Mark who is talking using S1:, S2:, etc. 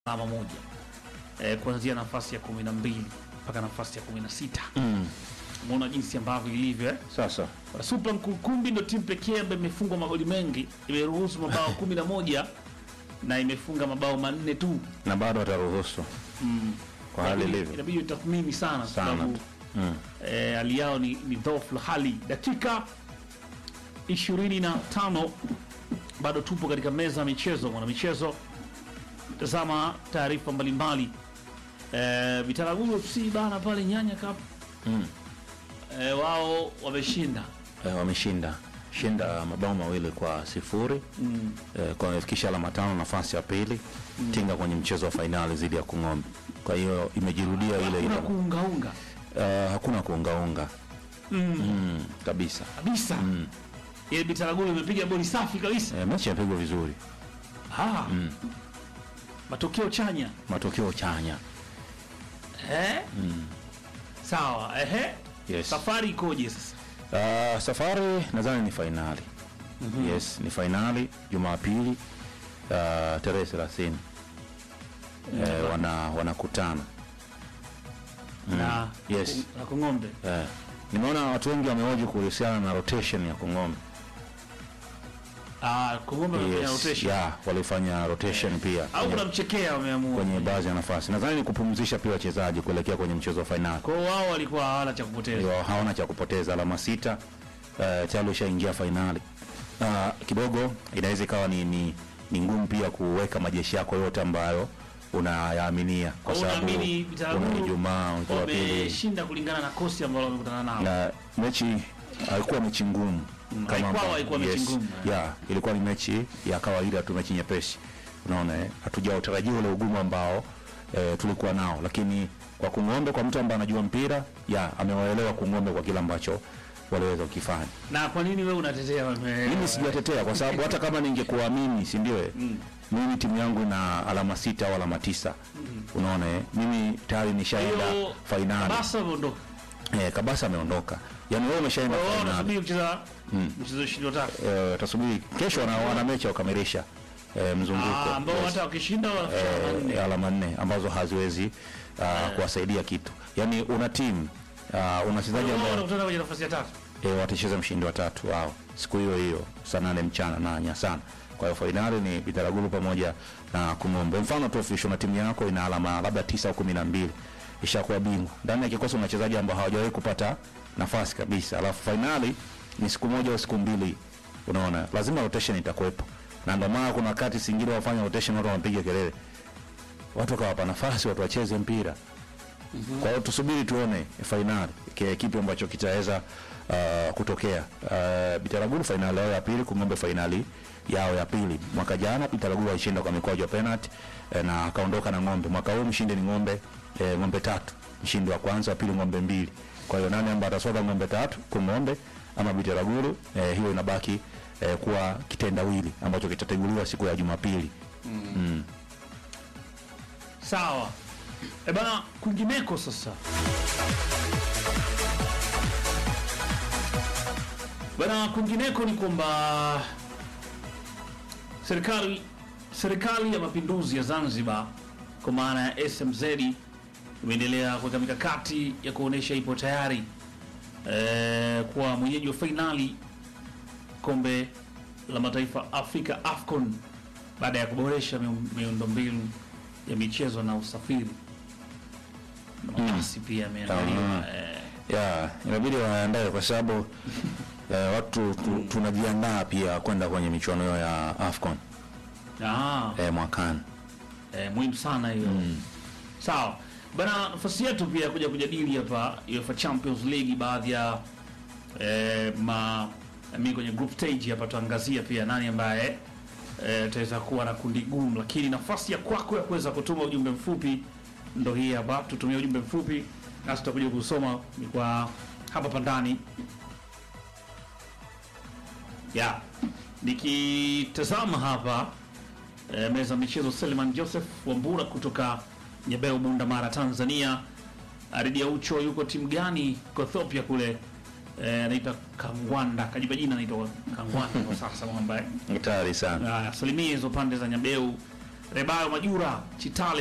S1: alama moja e, kuanzia nafasi ya kumi na mbili mpaka nafasi ya kumi na sita
S2: Mm.
S1: umeona jinsi ambavyo ilivyo eh?
S2: Sasa
S1: Super Nkukumbi ndo timu pekee ambayo imefungwa magoli mengi, imeruhusu mabao kumi na moja na imefunga mabao manne tu.
S2: na bado wataruhusu kwa hali
S1: Inabidi-
S2: ilivyo
S1: Inabidi utathmini sana kwa
S2: sana
S1: sababu
S2: tu. Mm.
S1: eh, hali yao ni, ni dhaifu hali. Dakika 25 bado tupo katika meza ya michezo, mwana michezo. Tazama taarifa mbalimbali eh, Bitaraguru FC bana pale Nyanya Cup
S2: Mm.
S1: eh, wao wameshinda
S2: Eh, wameshinda shinda mabao mawili kwa sifuri
S1: mm.
S2: eh, kwa wamefikisha alama tano nafasi ya pili tinga kwenye mchezo wa fainali dhidi ya Kung'ombe. Kwa hiyo imejirudia ile ile,
S1: Hakuna kuungaunga
S2: Eh, hakuna kuungaunga mm, kabisa.
S1: kabisa ile Bitaraguru imepiga boli safi kabisa
S2: Eh, mechi yapigwa vizuri,
S1: ah. matokeo chanya
S2: matokeo chanya.
S1: eh? sawa ehe
S2: Yes.
S1: safari ikoje sasa
S2: Uh, safari nadhani ni fainali yes, ni fainali Jumapili uh, tarehe thelathini eh, wana wanakutana
S1: na
S2: yes.
S1: na Kung'ombe
S2: eh, nimeona watu wengi wamehoji kuhusiana na rotation ya Kongombe
S1: ah, Kung'ombe wamefanya
S2: yes,
S1: rotation
S2: yeah, walifanya rotation pia
S1: au
S2: kwenye,
S1: kunamchekea wameamua
S2: kwenye baadhi ya nafasi. Nadhani ni kupumzisha pia wachezaji kuelekea kwenye mchezo wa fainali.
S1: kwa hiyo wao walikuwa hawana cha kupoteza
S2: Ndio, hawana cha kupoteza, alama sita uh, tayari ushaingia fainali. Uh, kidogo inaweza ikawa ni, ni, ni ngumu pia kuweka majeshi yako yote ambayo unayaaminia kwa
S1: Kwa hiyo
S2: sababu
S1: unaamini Bitaraguru
S2: una Ijumaa, Jumapili
S1: wameshinda kulingana na kosi ambalo wamekutana nao
S2: na mechi haikuwa mechi ngumu
S1: haikuwa-
S2: ambavyo-
S1: haikuwa mechi ngumu, eh.
S2: yeah, ilikuwa ni mechi ya kawaida tu, mechi nyepesi. Unaona, eh, hatujautarajia ule ugumu ambao eh, tulikuwa nao, lakini kwa Kung'ombe, kwa mtu ambaye anajua mpira ya amewaelewa Kung'ombe kwa kile ambacho waliweza kukifanya.
S1: na kwa nini wewe unatetea wame
S2: Mimi sijatetea kwa sababu hata kama ningekuwa mimi, si ndio? eh, Mimi timu yangu ina alama sita au alama tisa. Unaona, eh, mimi tayari nishaenda
S1: hiyo
S2: fainali.
S1: basa wameondoka
S2: Eh, Kabasa ameondoka, yaani wewe umeshaenda
S1: Kwa hiyo wao
S2: fainali.
S1: wanasubiri kucheza mchezo ishirini na tatu
S2: Eh, tasubiri kesho wana, wana mechi ya kukamilisha eh, mzunguko
S1: Ah, ambao
S2: Yes.
S1: hata wakishinda wanafikisha alama nne.
S2: eh, alama nne ambazo haziwezi uh, kuwasaidia kitu. Yaani una timu uh, una wachezaji
S1: Wao
S2: ambao
S1: wanakutana kwenye nafasi ya tatu
S2: eh, watacheza mshindi wa tatu wao siku hiyo hiyo saa nane mchana na Nyasana. Kwa hiyo fainali ni Bitaraguru pamoja na Kung'ombe. Mfano tu official na timu yako ina alama labda tisa au kumi na mbili ishakuwa bingwa. Ndani ya kikosi una wachezaji ambao hawajawahi kupata nafasi kabisa, alafu fainali ni siku moja au siku mbili, unaona, lazima rotation itakuwepo, na ndio maana kuna wakati singine wafanya rotation, watu wanapiga kelele, watu wakawapa nafasi watu wacheze mpira. Kwa hiyo tusubiri tuone fainali ki- kipi ambacho kitaweza uh, kutokea. Uh, Bitaraguru fainali yao ya pili, Kung'ombe fainali yao ya pili. Mwaka jana Bitaraguru alishinda kwa mikwaju ya penalty eh, na akaondoka na ng'ombe. Mwaka huu mshindi ni ng'ombe eh, ng'ombe tatu, mshindi wa kwanza, wa pili ng'ombe mbili. Kwa hiyo nani ambaye atasoka ng'ombe tatu, Kung'ombe ama Bitaraguru? Eh, hiyo inabaki eh, kuwa kitendawili ambacho kitateguliwa siku ya Jumapili.
S1: sawa e bana kwingineko sasa bana kwingineko ni kwamba serikali serikali ya mapinduzi ya zanzibar kwa maana ya smz imeendelea kuweka mikakati ya kuonyesha ipo tayari eh, kuwa mwenyeji wa fainali kombe la mataifa Afrika AFCON baada ya kuboresha miu- miundombinu ya michezo na usafiri. Mabasi pia yameandaliwa eh,
S2: ya inabidi waandae kwa sababu eh, watu tu, tunajiandaa pia kwenda kwenye michuano hiyo ya AFCON
S1: ah,
S2: eh, mwakani.
S1: eh, muhimu sana hiyo sawa bana nafasi yetu pia kuja kujadili hapa UEFA Champions League baadhi ya eh, ma mi kwenye group stage hapa tuangazia pia nani ambaye eh, ataweza kuwa na kundi gumu lakini nafasi ya kwako ya kuweza kutuma ujumbe mfupi ndo hii hapa tutumie ujumbe mfupi nasi tutakuja kusoma ni kwa hapa pandani ya nikitazama hapa e, meza ya michezo Seliman Joseph Wambura kutoka Nyebeo Bunda Mara Tanzania. Aridia Ucho yuko timu gani? Ethiopia kule eh, anaitwa Kangwanda, kajipa jina anaitwa Kangwanda kwa sasa mwamba eh.
S2: Hatari sana.
S1: Haya, salimie hizo pande za Nyabeu Rebayo Majura Chitale